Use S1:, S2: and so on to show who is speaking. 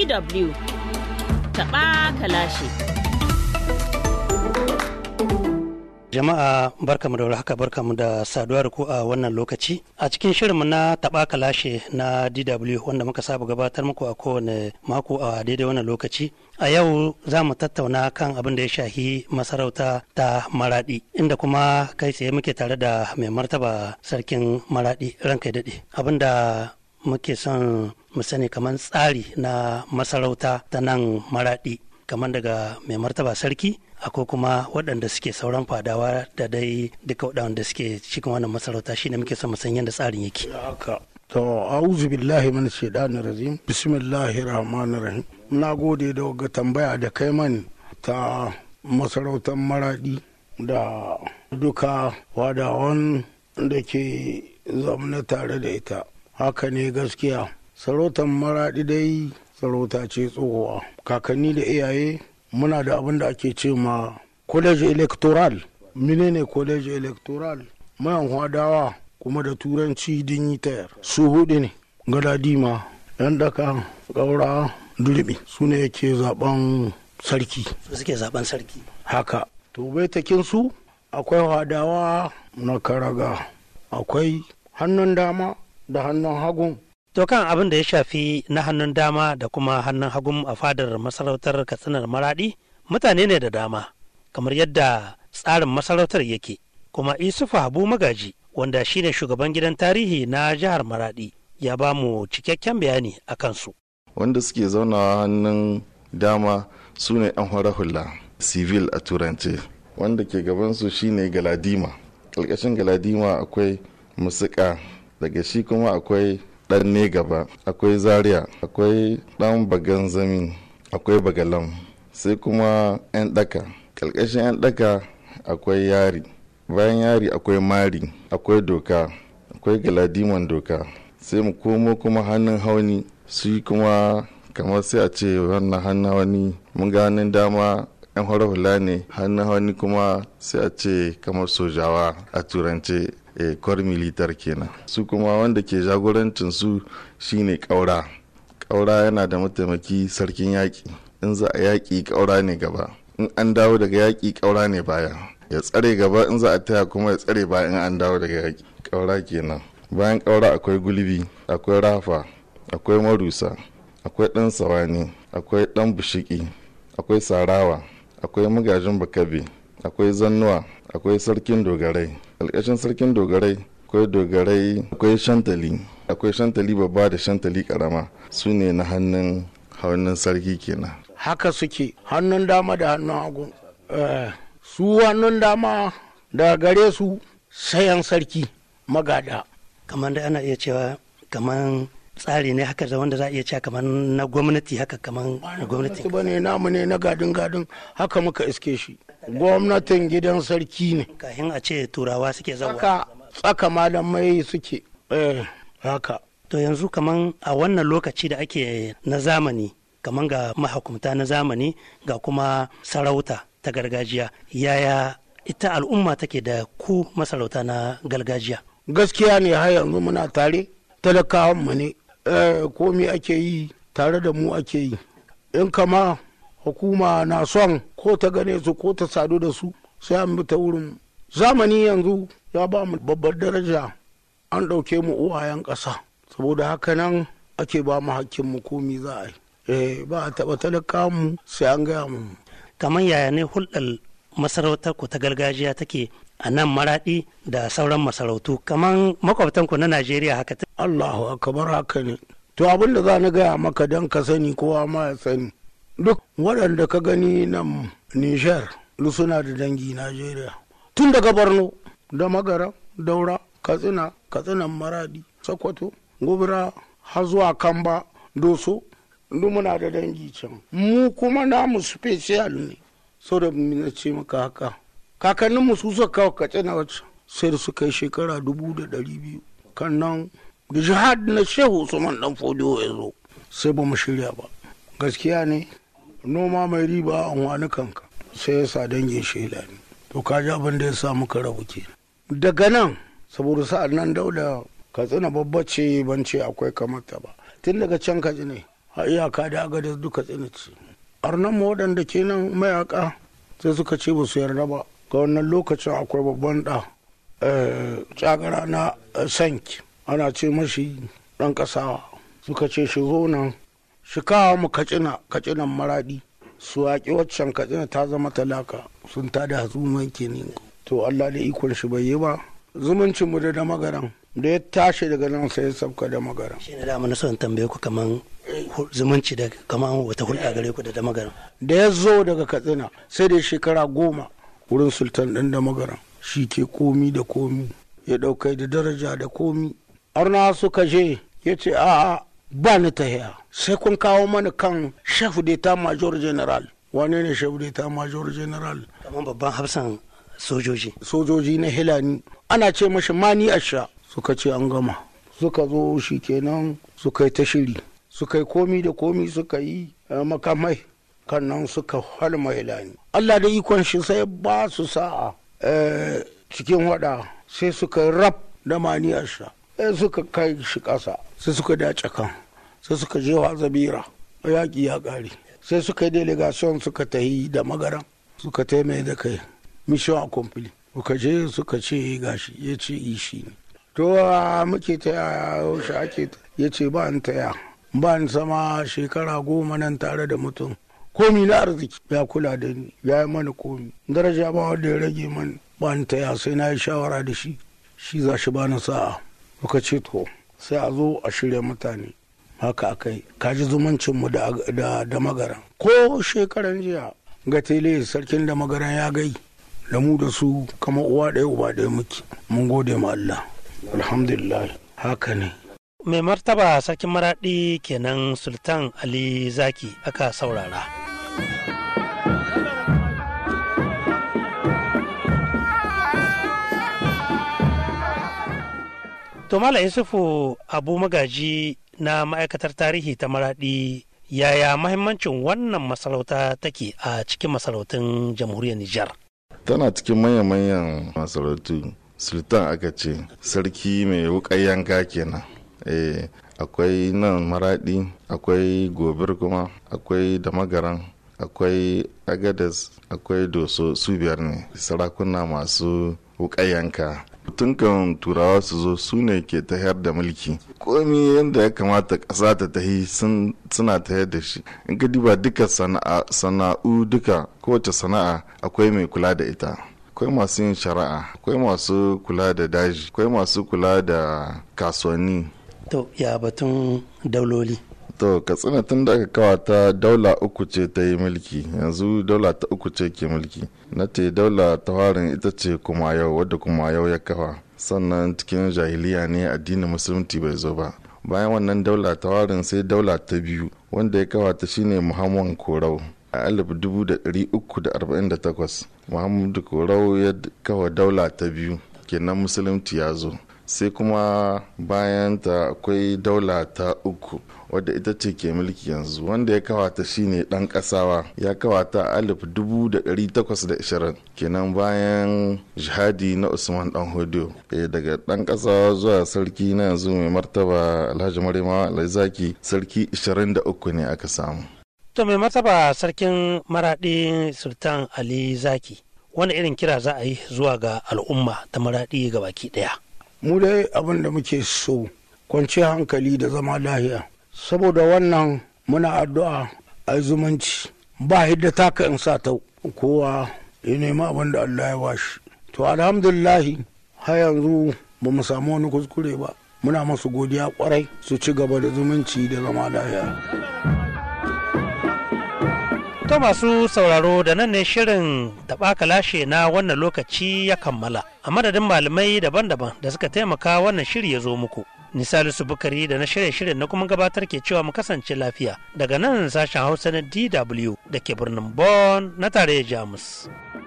S1: DW taɓa kalashe.
S2: Jama'a barkamu da haka barkamu da saduwa da ku a wannan lokaci. A cikin shirinmu na taɓa kalashe na DW wanda muka saba gabatar muku a kowane mako a daidai wannan lokaci. A yau za mu tattauna kan abin da ya shahi masarauta ta Maraɗi, inda kuma kai tsaye muke tare da mai martaba sarkin Maraɗi ranka daɗe. Abin da muke son mu sani kamar tsari na masarauta ta nan Maraɗi, kamar daga mai martaba sarki. akwai kuma waɗanda suke sauran fadawa da dai duka waɗanda suke cikin wannan masarauta shine muke son san yadda tsarin yake
S3: haka to a'udhu billahi min shaitanir rajim bismillahir rahmanir rahim na gode da ga tambaya da kai mani ta masarautar maradi da duka wadawan da ke zamana tare da ita haka ne gaskiya sarautar maradi dai sarauta ce tsohuwa kakanni da iyaye muna da abin da ake ce ma college electoral menene college electoral mayan hadawa kuma da turanci dignitaire su hudu ne galadima yan daka gaura durbi su ne yake zaben sarki
S2: su suke zaben sarki
S3: haka to baitakin su akwai hadawa na karaga akwai hannun dama da hannun hagun
S2: To kan abin da ya shafi na hannun dama da kuma hannun hagun a fadar masarautar katsinar maradi mutane ne da dama kamar yadda tsarin masarautar yake kuma isufu habu magaji wanda shine shugaban gidan tarihi na jihar maradi ya ba mu cikakken bayani a kansu.
S4: wanda suke zaunawa hannun dama su ne yan hula civil a turance wanda ke gabansu shine galadima ƙarƙashin galadima akwai musuka daga shi kuma akwai dan ne gaba akwai zaria akwai dan bagan zami akwai bagalam sai kuma 'yan daka ƙarƙashin 'yan daka akwai yari bayan yari akwai mari akwai doka akwai galadiman doka sai mu komo kuma hannun hauni su kuma kamar sai a ce wannan hannun hauni mun ga hannun dama 'yan hula ne hannun hauni kuma sai a ce kamar sojawa a turance e, kwar militar kenan su kuma wanda ke jagorancin su shine kaura kaura yana da mataimaki sarkin yaƙi in za a yaƙi kaura ne gaba in an dawo daga yaƙi kaura ne baya ya tsare gaba in za a taya kuma ya tsare baya in an dawo daga yaƙi kaura kenan bayan kaura akwai gulbi akwai rafa akwai marusa akwai ɗan sawani akwai ɗan bushiki akwai sarawa akwai magajin bakabe akwai zannuwa akwai sarkin dogarai alƙashin sarkin dogarai akwai dogarai akwai shantali akwai shantali babba da shantali karama su ne na hannun hannun sarki kenan
S3: haka suke hannun dama da hannun hagu su hannun dama da gare su sayan sarki magada
S2: kamar da ana iya cewa kamar tsari ne haka da wanda za a iya cewa kamar na gwamnati haka kamar na gwamnati
S3: ba ne namu ne na gadin gadin haka muka iske shi gwamnatin gidan sarki ne
S2: kahin a ce turawa suke zawa
S3: haka tsaka malamai suke eh haka
S2: to yanzu kaman a wannan lokaci da ake na zamani kaman ga mahukumta na zamani ga kuma sarauta ta gargajiya yaya ita al'umma take da ku masarauta na gargajiya
S3: gaskiya ne har yanzu muna tare talakawan mu ne komi ake yi tare da mu ake yi in kama hukuma na son ko ta gane su ko ta sadu da su sai an bi ta wurin zamani yanzu ya ba mu babbar daraja an ɗauke mu uwayen ƙasa saboda haka nan ake ba mu hakkin mu komi za a yi eh ba a taɓa talaka mu sai an gaya mu
S2: kamar yaya ne hulɗar masarautar ku ta gargajiya take a nan maraɗi da sauran masarautu kamar makwabtan ku na najeriya haka ta
S3: allahu akbar haka ne to abin da za ni gaya maka don ka sani kowa ma ya sani duk waɗanda ka gani nan nijar suna da dangi najeriya tun daga borno da magara daura katsina katsinan maradi sokoto gobira har zuwa kamba doso duk muna da dangi can mu kuma namu special ne so da na ce maka haka kakannin mu su suka kawo katsina wacce sai da suka yi shekara dubu da ɗari biyu kan nan da jihad na shehu usman dan fodiyo ya zo sai ba mu shirya ba gaskiya ne noma mai riba an wani kanka sai ya sa dangin shela ne to ka ji abin da ya sa muka rabu ke daga nan saboda sa'an nan dauda katsina babba ce ban ce akwai kamata ba tun daga can kaji ne a iyaka da agada duka tsinici arnan mu waɗanda ke nan mayaka sai suka ce ba su yarda ba ga wannan lokacin akwai babban ɗa tsagara na sanki ana ce mashi ɗan ƙasawa suka ce shi zo nan shi kawo mu kacina kacinan maraɗi su yaƙi waccan katsina ta zama talaka sun tada hatsuman kenan to allah da ikon shi bai yi ba zumuncin mu da da magaran da ya tashi daga nan sai ya sabka da magaran
S2: shi ne da na son tambaye ku kaman zumunci da kaman wata hulɗa gare ku da da magaran
S3: da ya zo daga katsina sai da shekara goma wurin sultan ɗin da magaran shi ke komi da komi ya ɗaukai da daraja da komi arna suka je ya ce a'a ba ni tahiya sai kun kawo mana kan chef d'etat major general wane ne chef d'etat major general
S2: kaman babban hafsan sojoji
S3: sojoji na hilani ana ce mashi mani asha suka ce an gama suka zo shi kenan suka yi ta shiri suka yi komi da komi suka yi makamai kan nan suka halma hilani allah da ikon shi sai ba su sa'a cikin wada sai suka rab da mani asha sai suka kai shi ƙasa sai suka dace kan sai suka je wa zabira yaƙi ya ƙare sai suka yi delegation suka tahi da magaran suka taimai da kai mission accompli suka je suka ce gashi ya ce ishi ne to muke taya yaushe ake ya ce ba in taya ba in sama shekara goma nan tare da mutum komi na arziki ya kula da ni ya yi mana komi daraja ba wanda ya rage man ba in taya sai na yi shawara da shi shi za shi bani sa'a muka ce to sai a zo a shirya mutane haka akai kaji zumuncinmu da, da, da magaran ko shekaran jiya ga tele sarkin da magaran ya gai da mu da su kama uwa ɗaya uba ɗaya muke mun gode ma Allah alhamdulillah haka ne
S2: mai martaba sarkin maraɗi kenan sultan ali zaki aka saurara to mala yusufu abu magaji na ma'aikatar tarihi ta maraɗi yaya mahimmancin wannan masarauta take a cikin masarautun jamhuriyar nijar
S4: tana cikin manyan-manyan masarautu sultan aka ce sarki mai wuƙar yanka kenan eh akwai nan maradi akwai gobir kuma akwai damagaran akwai agadas akwai doso su biyar ne sarakuna masu wuƙar yanka tun kan turawa su zo su ne ke tahiyar da mulki komi yadda ya kamata ƙasa ta tahi suna tahiyar da shi in ka diba duka sana'u duka kowace sana'a akwai mai kula da ita akwai masu yin shari'a akwai masu kula da daji akwai masu kula da kasuwanni
S2: to ya batun dauloli
S4: to katsina tun da aka kawata daula uku ce ta yi mulki yanzu daula ta uku ce ke mulki na ce daula ta farin ita ce kuma yau wadda kuma yau ya kafa sannan cikin jahiliya ne addinin musulunci bai zo ba bayan wannan daula ta farin sai daula ta biyu wanda ya kawata shine muhammad korau a 1348 muhammadu korau ya kawa daula ta biyu kenan musulunci ya zo sai kuma bayan ta akwai daula ta uku wadda ita ce ke mulki yanzu wanda ya kawata shine dan kasawa ya kawata alif dubu da ɗari takwas da ishirin kenan bayan jihadi na usman dan hudu daga dan kasawa zuwa sarki na yanzu mai martaba alhaji marima alzaki sarki 23 ne aka samu
S2: to mai martaba sarkin maraɗi sultan ali zaki wani irin kira za a yi zuwa ga al'umma ta maraɗi ga baki ɗaya
S3: mu dai abin da muke so kwanciyar hankali da zama lahiya saboda wannan muna addu'a a zumunci ba hidda taka in sa ta kowa ya nemi abin da Allah ya bashi to alhamdulillahi har yanzu ba mu samu wani kuskure ba muna masu godiya kwarai su ci gaba da zumunci da zama lahiya
S2: To masu sauraro da nan ne shirin taɓa lashe na wannan lokaci ya kammala a madadin malamai daban-daban da suka taimaka wannan shiri ya zo muku. Nisalisu Bukari da na shirye shirin na kuma gabatar ke cewa mu kasance lafiya daga nan sashen Hausa na DW da ke birnin Bonn na tarayyar Jamus.